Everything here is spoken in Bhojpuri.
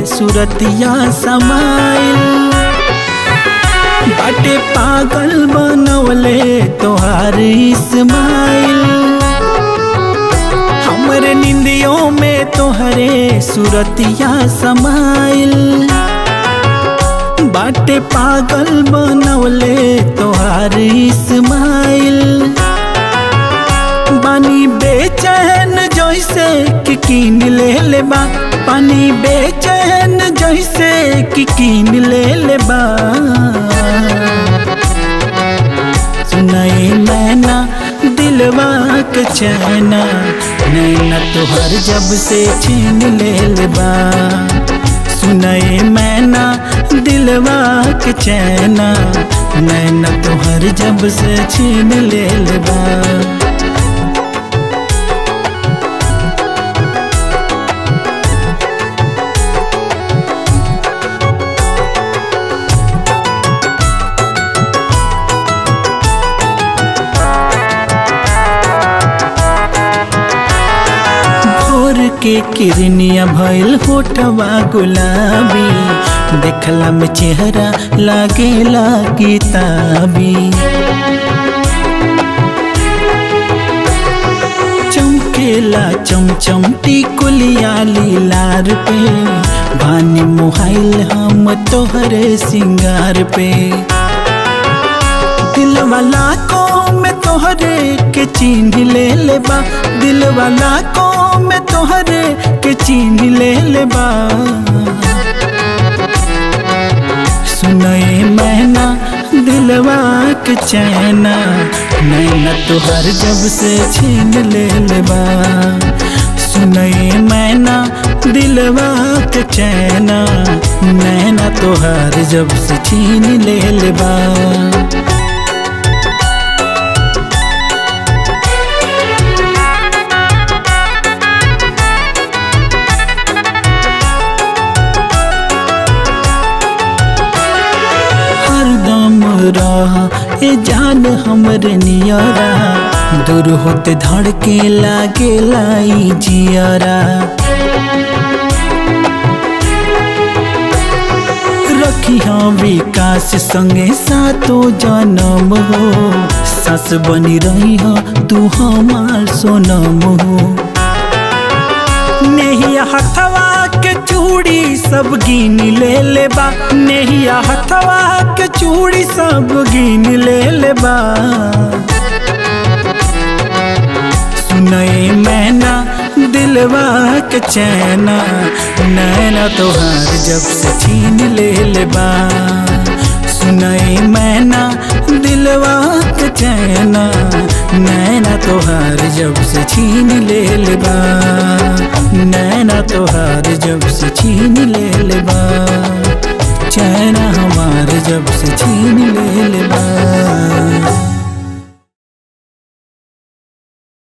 सुरतिया समाइल बाटे पागल बनवले तोहार इस्माइल हमरे निंदियों में तोहरे सुरतिया समाइल बाटे पागल बनवले तोहार इस्माइल पानी बेचैन जैसे कि कीन ले ले बा पानी बेचैन जैसे कि कीन ले ले बा सुनाई मैना दिलवा के चैना नैना तोहर जब से छीन ले ले बा सुनाई मैना दिलवा के चैना नैना तोहर जब से छीन ले ले बा भोर के किरनिया भइल होठवा गुलाबी देखला में चेहरा लागेला किताबी चमकेला चमचम टिकुलिया लीलार पे बानी मोहाइल हम तोहरे सिंगार पे दिल वाला को में तोहरे के चिन्ह ले ले बा दिल वाला को में तोहरे के चिन्ह ले ले बा सुनए मैना दिलवा के चैना नैना तोहर जब से छीन ले ले बा सुनए मैना दिलवा के चैना नैना तोहर जब से छीन ले ले बा हरदम रह ए जान हमरे नियरा दूर होते धड़के लागे लाई जियरा रखी हाँ विकास संगे सातो जन्म हो सस बनी रही हो तू हमार सोनम हो नेहिया हथवा के चूड़ी सब गिन ले ले बा नेहिया हथवा के चूड़ी सब गिन ले ले बा सुनए मैना दिलवा के चैना नैना तोहार जब से छीन ले ले बा सुनए मैना दिलवा के चैना नैना तोहार जब से छीन ले ले बा नैना तोहार जब से छीन ले ले बा चैना हमार जब से छीन ले ले बा